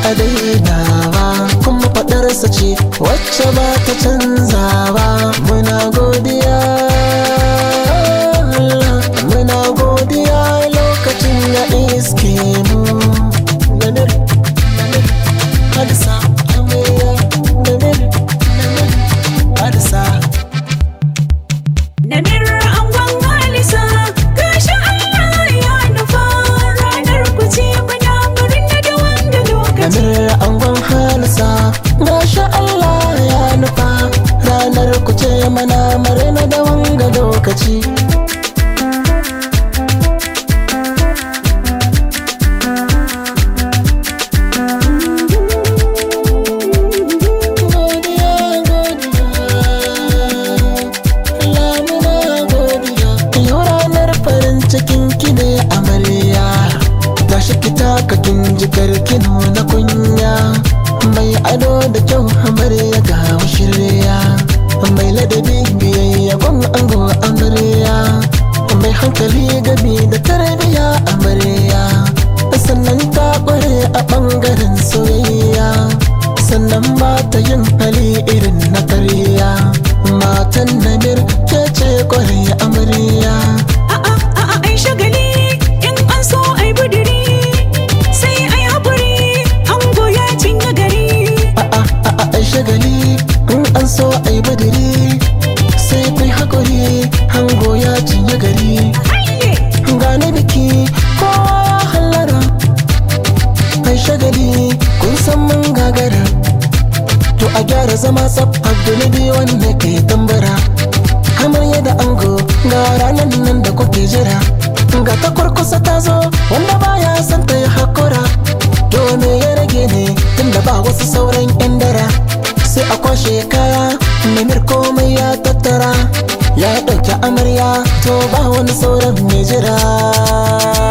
a dainawa kuma faɗarsa ce wacce ba ta canzawa muna godiya Allah, muna godiya lokacin ya iske mu Namir, namir, hadisa amarya namir, namir, hadisa Namir angon Halisa gashi Allah ya nufa ranar ku ce muna murna da wanda lokaci. Namir angon halisa Masha Allah ya nufa Ranar ku ce mana marina da wanga lokaci Godiya, godiya. Allah muna godiya. Yau ranar farin cikin ki ne amarya Tashi ki taka kin jikar ki nuna kunya Mai ado da kyau amarya ga shirya Mai ladabi biyayya gwan ango amarya Mai hankali gabi da tarbiya amarya Sannan ta kware a ɓangaren soyayya Sannan ba ta yin hali irin na karya Matan namir ke ce kware amarya A'a a'a ai shagali in an so ai budiri sai ai haƙuri ango ya cinye gari. a'a a'a ai shagali in an so ai badiri sai kai hakuri hango ya cinye gari Hayye! gane biki kowa ya hallara ai shagali kun san mun gagara to a gyara zama tsaf abdulabi wanda ke tambara kamar yadda ango ga ranar nan da kuke jira ga ta kurkusa ta zo wanda baya son ta yi hakura to me ya rage ne tunda ba wasu sauran yan dara sai a kwashe kaya namir komai ya tattara ya ɗauki amarya to ba wani sauran mai jira